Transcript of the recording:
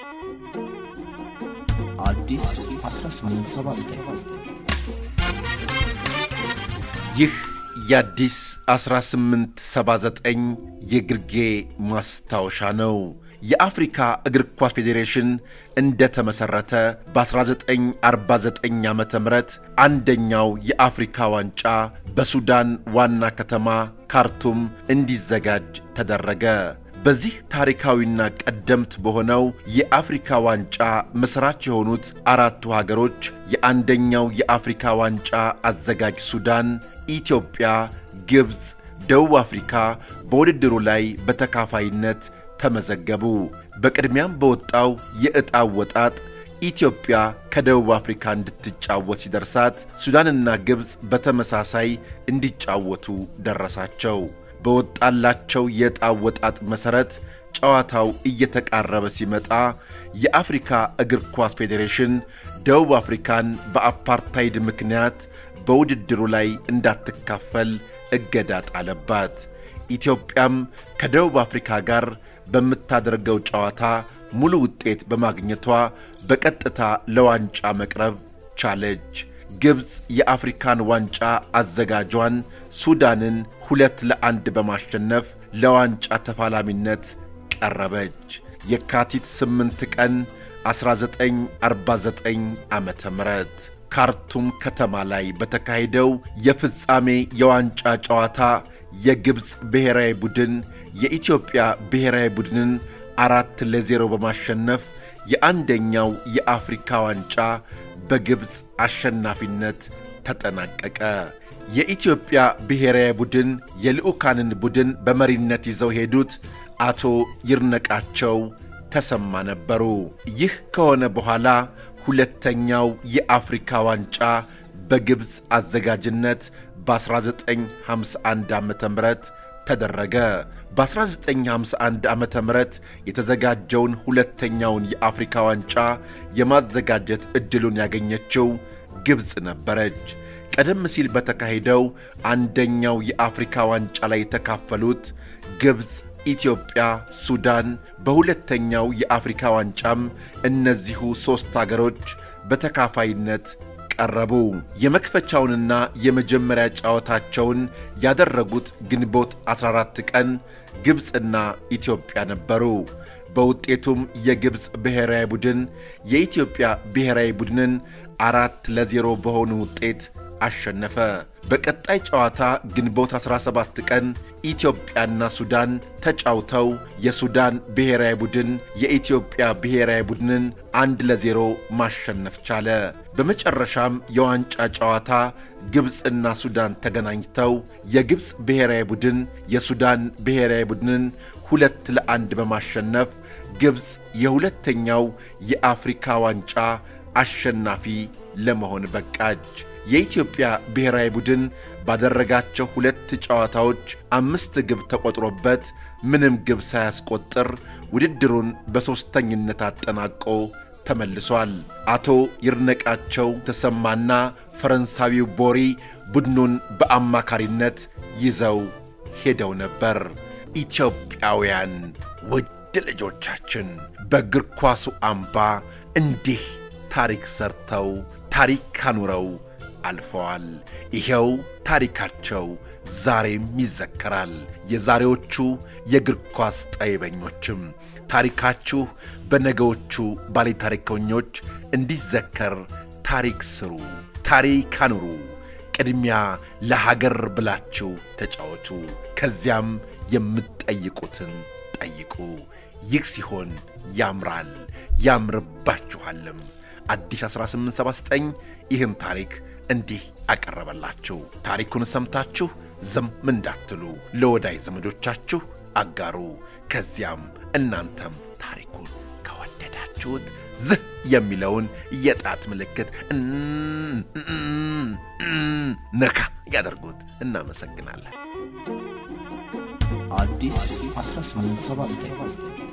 አዲስ 1879 ይህ የአዲስ 1879 የግርጌ ማስታወሻ ነው። የአፍሪካ እግር ኳስ ፌዴሬሽን እንደተመሠረተ በ1949 ዓ ም አንደኛው የአፍሪካ ዋንጫ በሱዳን ዋና ከተማ ካርቱም እንዲዘጋጅ ተደረገ። በዚህ ታሪካዊና ቀደምት በሆነው የአፍሪካ ዋንጫ መሥራች የሆኑት አራቱ ሀገሮች የአንደኛው የአፍሪካ ዋንጫ አዘጋጅ ሱዳን፣ ኢትዮጵያ፣ ግብፅ፣ ደቡብ አፍሪካ በውድድሩ ላይ በተካፋይነት ተመዘገቡ። በቅድሚያም በወጣው የዕጣ ወጣጥ ኢትዮጵያ ከደቡብ አፍሪካ እንድትጫወት ሲደርሳት ሱዳንና ግብፅ በተመሳሳይ እንዲጫወቱ ደረሳቸው። በወጣላቸው የዕጣ ወጣጥ መሠረት ጨዋታው እየተቃረበ ሲመጣ የአፍሪካ እግር ኳስ ፌዴሬሽን ደቡብ አፍሪካን በአፓርታይድ ምክንያት በውድድሩ ላይ እንዳትካፈል እገዳ ጣለባት። ኢትዮጵያም ከደቡብ አፍሪካ ጋር በምታደርገው ጨዋታ ሙሉ ውጤት በማግኘቷ በቀጥታ ለዋንጫ መቅረብ ቻለች። ግብፅ የአፍሪካን ዋንጫ አዘጋጇን ሱዳንን ሁለት ለአንድ በማሸነፍ ለዋንጫ ተፋላሚነት ቀረበች። የካቲት 8 ቀን 1949 ዓ ም ካርቱም ከተማ ላይ በተካሄደው የፍጻሜ የዋንጫ ጨዋታ የግብፅ ብሔራዊ ቡድን የኢትዮጵያ ብሔራዊ ቡድንን አራት ለዜሮ በማሸነፍ የአንደኛው የአፍሪካ ዋንጫ በግብፅ አሸናፊነት ተጠናቀቀ። የኢትዮጵያ ብሔራዊ ቡድን የልዑካንን ቡድን በመሪነት ይዘው ሄዱት አቶ ይርነቃቸው ተሰማ ነበሩ። ይህ ከሆነ በኋላ ሁለተኛው የአፍሪካ ዋንጫ በግብፅ አዘጋጅነት በ1951 ዓ ም ተደረገ። በ1951 ዓ ም የተዘጋጀውን ሁለተኛውን የአፍሪካ ዋንጫ የማዘጋጀት ዕድሉን ያገኘችው ግብፅ ነበረች። ቀደም ሲል በተካሄደው አንደኛው የአፍሪካ ዋንጫ ላይ የተካፈሉት ግብፅ፣ ኢትዮጵያ፣ ሱዳን፣ በሁለተኛው የአፍሪካ ዋንጫም እነዚሁ ሦስት አገሮች በተካፋይነት ቀረቡ። የመክፈቻውንና የመጀመሪያ ጨዋታቸውን ያደረጉት ግንቦት 14 ቀን ግብፅና ኢትዮጵያ ነበሩ። በውጤቱም የግብፅ ብሔራዊ ቡድን የኢትዮጵያ ብሔራዊ ቡድንን አራት ለዜሮ በሆነ ውጤት አሸነፈ። በቀጣይ ጨዋታ ግንቦት 17 ቀን ኢትዮጵያና ሱዳን ተጫውተው የሱዳን ብሔራዊ ቡድን የኢትዮጵያ ብሔራዊ ቡድንን አንድ ለዜሮ ማሸነፍ ቻለ። በመጨረሻም የዋንጫ ጨዋታ ግብፅና ሱዳን ተገናኝተው የግብፅ ብሔራዊ ቡድን የሱዳን ብሔራዊ ቡድንን ሁለት ለአንድ በማሸነፍ ግብፅ የሁለተኛው የአፍሪካ ዋንጫ አሸናፊ ለመሆን በቃች። የኢትዮጵያ ብሔራዊ ቡድን ባደረጋቸው ሁለት ጨዋታዎች አምስት ግብ ተቆጥሮበት ምንም ግብ ሳያስቆጥር ውድድሩን በሦስተኝነት አጠናቆ ተመልሷል። አቶ ይርነቃቸው ተሰማና ፈረንሳዊው ቦሪ ቡድኑን በአማካሪነት ይዘው ሄደው ነበር። ኢትዮጵያውያን ውድ ልጆቻችን በእግር ኳሱ አምባ እንዲህ ታሪክ ሰርተው ታሪክ ካኑረው አልፈዋል። ይኸው ታሪካቸው ዛሬም ይዘከራል። የዛሬዎቹ የእግር ኳስ ጠይበኞችም ታሪካችሁ በነገዎቹ ባለ ታሪከኞች እንዲዘከር ታሪክ ስሩ፣ ታሪክ አኑሩ። ቅድሚያ ለሀገር ብላችሁ ተጫወቱ። ከዚያም የምትጠይቁትን ጠይቁ። ይህ ሲሆን ያምራል፣ ያምርባችኋልም። አዲስ 1879 ይህን ታሪክ እንዲህ አቀረበላችሁ። ታሪኩን ሰምታችሁ ዝም እንዳትሉ ለወዳጅ ዘመዶቻችሁ አጋሩ። ከዚያም እናንተም ታሪኩን ከወደዳችሁት ዝህ የሚለውን የጣት ምልክት ነካ ያደርጉት። እናመሰግናለን። አዲስ 1879